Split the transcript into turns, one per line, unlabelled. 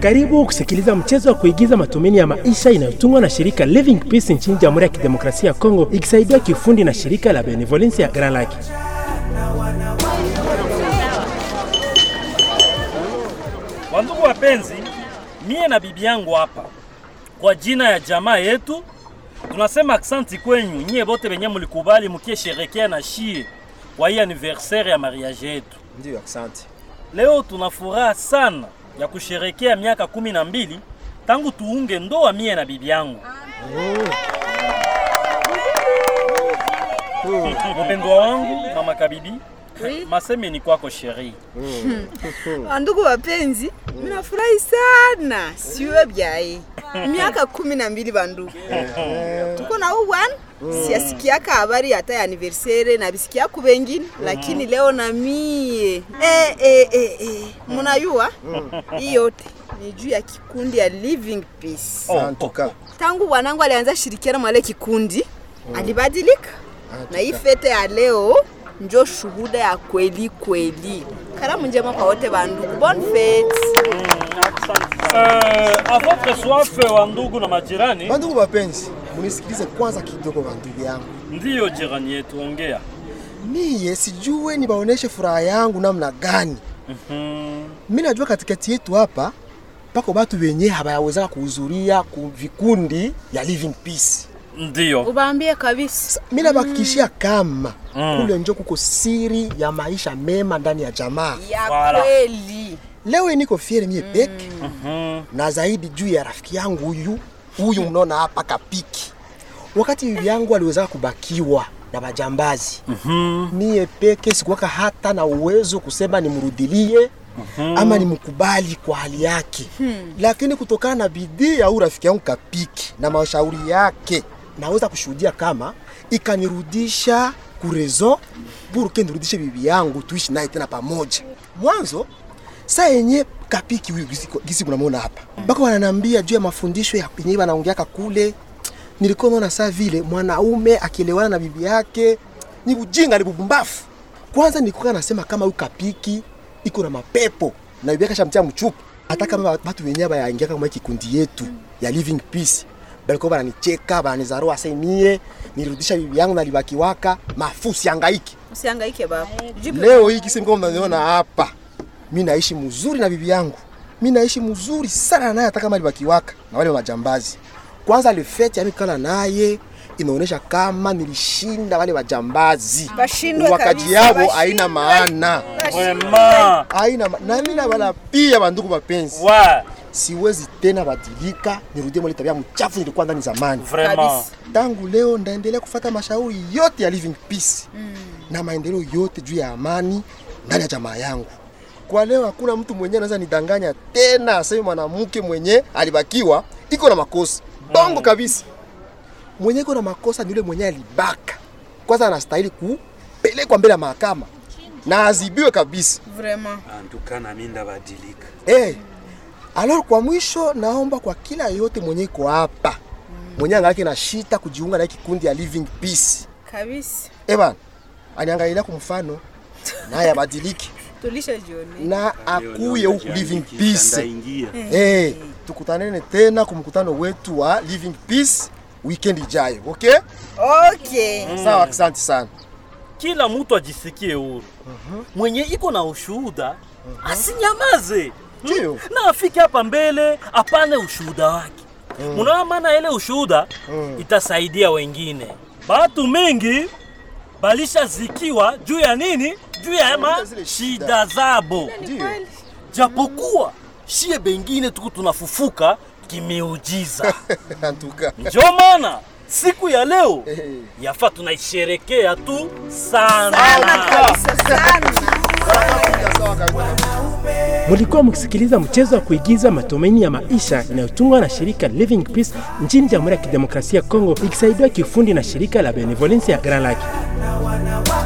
Karibu kusikiliza mchezo wa kuigiza matumaini ya maisha inayotungwa na shirika Living Peace nchini Jamhuri ya Kidemokrasia ya Kongo ikisaidiwa kiufundi na shirika la Benevolence ya Grand Lake.
Wandugu wapenzi, mie na bibi yangu hapa kwa jina ya jamaa yetu tunasema aksanti kwenyu nyie bote benye mulikubali mukie sherekea na shie kwa hii anniversaire ya mariage yetu.
Ndio, asante.
Leo tuna furaha sana ya kusherekea miaka kumi na mbili tangu tuunge ndoa mie na bibi yangu. Mpendwa wangu mama Kabibi, maseme ni kwako sheri.
Wandugu wapenzi, minafurahi sana siwe byaye miaka kumi na mbili bandugu tuko na huu bwana siasikiaka habari hata ya anniversaire na bisikia ku bengine lakini leo na mie eh, eh, eh, eh. munayua hii yote ni juu ya kikundi ya Living Peace
Oh,
Antuka.
tangu bwanangu alianza shirikiana mwale kikundi alibadilika na hii fete ya leo njo shuhuda ya kweli kweli. Karamu njema kwa wote bandugu, bonne fete.
Euh, à votre soif wa ndugu na majirani,
Bandugu wapenzi, munisikilize kwanza kidogo bandugu yangu.
ndiyo jirani yetu, ongea.
Miye sijue nibaoneshe furaha yangu namna gani.
Mhm.
Mi najua katikati yetu hapa pako batu benye habayawezaka kuhudhuria ku vikundi ya Living Peace.
Ndiyo.
Ubaambie kabisa.
Mi nabakikishia kama
Mm.
kule njo kuko siri ya maisha mema ndani ya jamaa.
Ya
Voilà.
kweli.
Leo hii niko fiere mie peke
Mhm.
na zaidi juu ya rafiki yangu huyu huyu mnaona hapa Kapiki. Wakati bibi yangu aliweza kubakiwa na majambazi
Mhm.
mie peke sikuwaka hata na uwezo kusema nimrudilie ama nimkubali kwa hali yake lakini kutokana na bidii ya huyu rafiki yangu Kapiki na mashauri yake naweza kushuhudia kama ikanirudisha kurezo buruke nirudishe bibi yangu tuishi naye tena pamoja mwanzo saa yenye Kapiki huyu gisi, gisi mnamwona hapa mpaka wananiambia juu ya mafundisho ya yenyewe wanaongeaka kule nilikuwa naona saa vile mwanaume akielewana na bibi yake ni ujinga, ni bubumbafu. Kwanza nilikuwa nasema kama huyu Kapiki iko na mapepo na bibi yake shamtia mchupu, hata kama watu wenyewe bayaingia kama hii kikundi yetu ya Living Peace balikuwa bananicheka bananizarua, asa mie nirudisha bibi yangu nalibakiwaka mafusi angaiki.
Usihangaike baba. Jipe
Leo hii kisi mkao mnaniona hapa, mi naishi mzuri na bibi yangu, mi naishi mzuri sana naye, hata kama alibakiwaka na wale majambazi. Kwanza lefeti amikala naye inaonyesha kama nilishinda wale wajambazi,
Bashindwe
wakaji
kabisa,
yao
bashindwe.
haina maana,
Vraiment.
haina ma... na mimi na wala pia bandugu mapenzi,
Ouais,
siwezi tena badilika, nirudie mwale tabia mchafu nilikuwa ndani zamani.
vraiment.
Kabisa.
Tangu leo ndaendelea kufata mashauri yote ya Living Peace na maendeleo yote juu ya amani ndani ya jamaa yangu. Kwa leo hakuna mtu mwenyewe anaweza nidanganya tena aseme mwanamke mwenye alibakiwa iko na makosa. Bongo kabisa. Mwenye iko na makosa ni yule mwenye alibaka. Kwanza anastahili kupelekwa mbele ya mahakama na azibiwe kabisa.
Vraiment.
antuka nami ndabadilika
Eh. Alors kwa mwisho naomba kwa kila yote mwenye iko hapa mwenye angalake na shita kujiunga na hii kikundi ya Living Peace.
Kabisa.
Eh bana, aniangalia kwa mfano naye abadiliki
Tulisha jioni.
na akuye huku Living Peace.
ndaingia
Eh, tukutanene tena kwa mkutano wetu wa Living Peace weekend ijayo. Okay?
Okay.
Sawa, asante sana.
Kila mtu ajisikie huru. Mwenye iko na ushuhuda asinyamaze.
Ndio.
na afike hapa mbele apane ushuhuda wake. Munaona maana ile ushuhuda itasaidia wengine. Batu mingi balisha zikiwa juu ya nini? Juu ya ma
Zile shida.
shida zabo,
Ndio.
japokuwa shie bengine tuku tunafufuka kimeujiza.
Antuka.
Ndio maana siku ya leo
Eh.
yafa tunaisherekea tu sana.
Sana kabisa sana.
Sawa kabisa.
Mulikuwa mkisikiliza mchezo wa kuigiza matumaini ya maisha inayotungwa na shirika Living Peace nchini Jamhuri ya Kidemokrasia ya Kongo ikisaidiwa kiufundi na shirika la Benevolence ya Grand Lake.